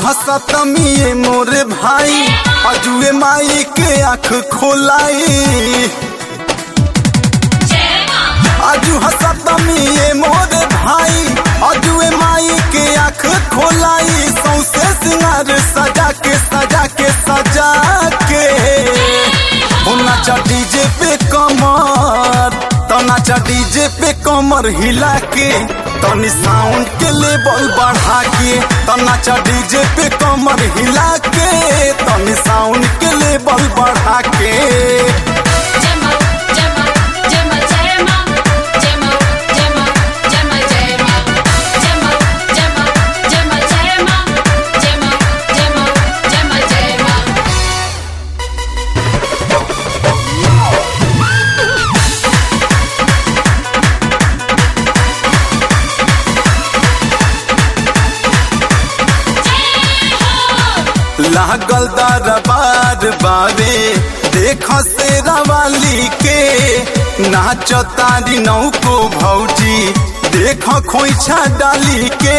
हसतमी मोरे भाई अजुए माई के आँख खोलाई अजू हसतमी मोरे भाई अजुए माई के आँख खोलाई सौसे सिंगार सजा के सजा के सजा के हो नाचा डीजे पे कमर तो नाचा डीजे पे कमर हिला के तनी साउंड के लेवल बढ़ा के तो नाचा डीजे पे कमर हिला के तनी साउंड के लेवल बढ़ा के Gemma, Gemma, Gemma, Gemma, Gemma, Gemma, Gemma, Gemma, Gemma, Gemma, Gemma, Gemma, Gemma, Gemma, Gemma, Gemma. लागल दरबार बारे देख से रवाली के नाच तारी नौको भौजी देख खोइछा डाली के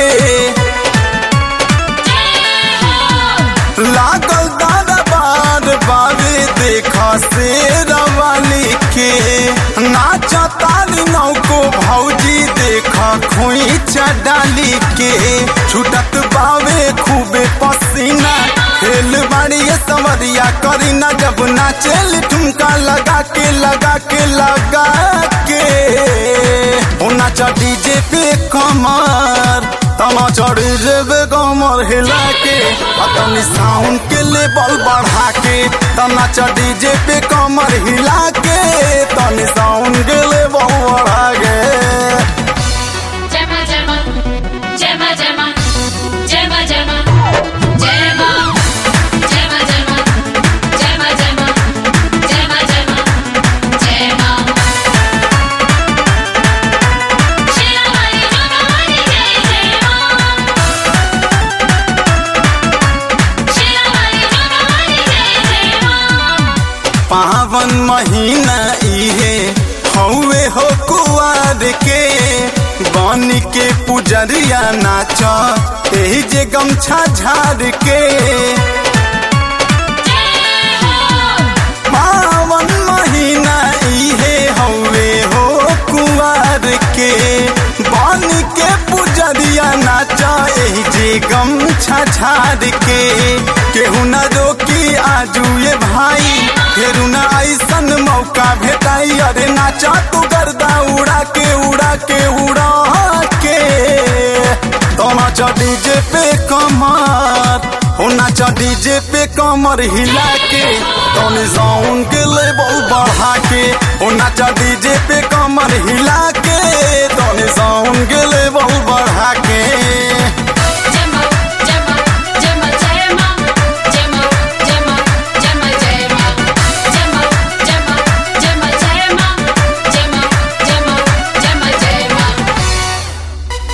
लागल दरबार बारे देख से रवाली के नाच तारी नौको भौजी देख खोइछा डाली के छुटत बावे खूबे पसीना खेल बाड़ी ये समरिया करी ना जब नाचेल ठुमका लगा के लगा के लगा के ओ नाचा डीजे पे कमर तना चढ़ी जेबे कमर हिला के अपनी साउंड के लेवल बढ़ा के तना चढ़ी डीजे पे कमर हिला के तनी साउंड के लेवल बढ़ा के Gemma, Gemma, Gemma, Gemma, Gemma, Gemma, Gemma, Gemma, Gemma, Gemma, Gemma, Gemma, Gemma, Gemma. Sheila Mari, Joga Mari, Jai Jai Sheila Mari, Joga Mari, Jai Jai पावन महीना इहे हौवे हो कुआर के बन के पुजरिया नाच एही जे गमछा झाड़ के पावन महीना इहे हौवे हो कुआर के बन के पुजरिया नाच एही जे गमछा झाड़ के केहू न रोकी आजू ये भाई फेरू न ऐसन मौका भेटाई अरे नाचा तू गर्दा उड़ा के उड़ा के उड़ा के तो नाचा डीजे पे कमर हो नाचा डीजे पे कमर हिला के तनी साउंड के लेवल बढ़ा के हो नाचा डीजे पे कमर हिला के तनी साउंड के लेवल बढ़ा के Gemma, Gemma, Gemma, Gemma, Gemma, Gemma, Gemma, Gemma, Gemma, Gemma, Gemma, Gemma, Gemma, Gemma, Gemma, Gemma.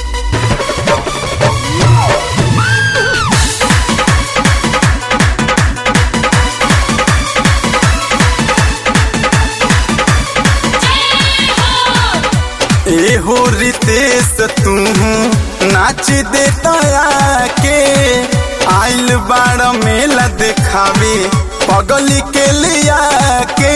एहो रितेश तू नाच देता के आइल बाड़ मेला देखावे पगली के लिया के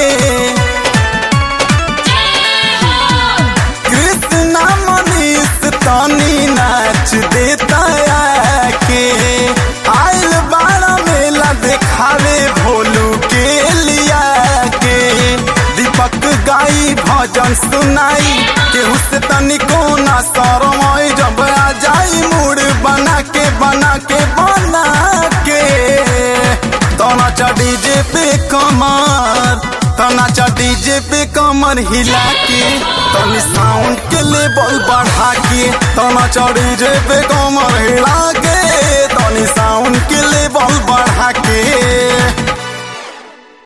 कृष्णा मनीष तनी नाच देता के आइल बाड़ मेला देखावे भोलू के लिया के दीपक गाई भजन सुनाई केहू से तनिको ना शरमाई जब आ जाई मूड बना के बना के बना के तना चा डीजे पे कमर तना चा डीजे पे कमर हिला के तनी साउंड के लेवल बढ़ा के तना चा डीजे पे कमर हिला के तनी साउंड के लेवल बढ़ा के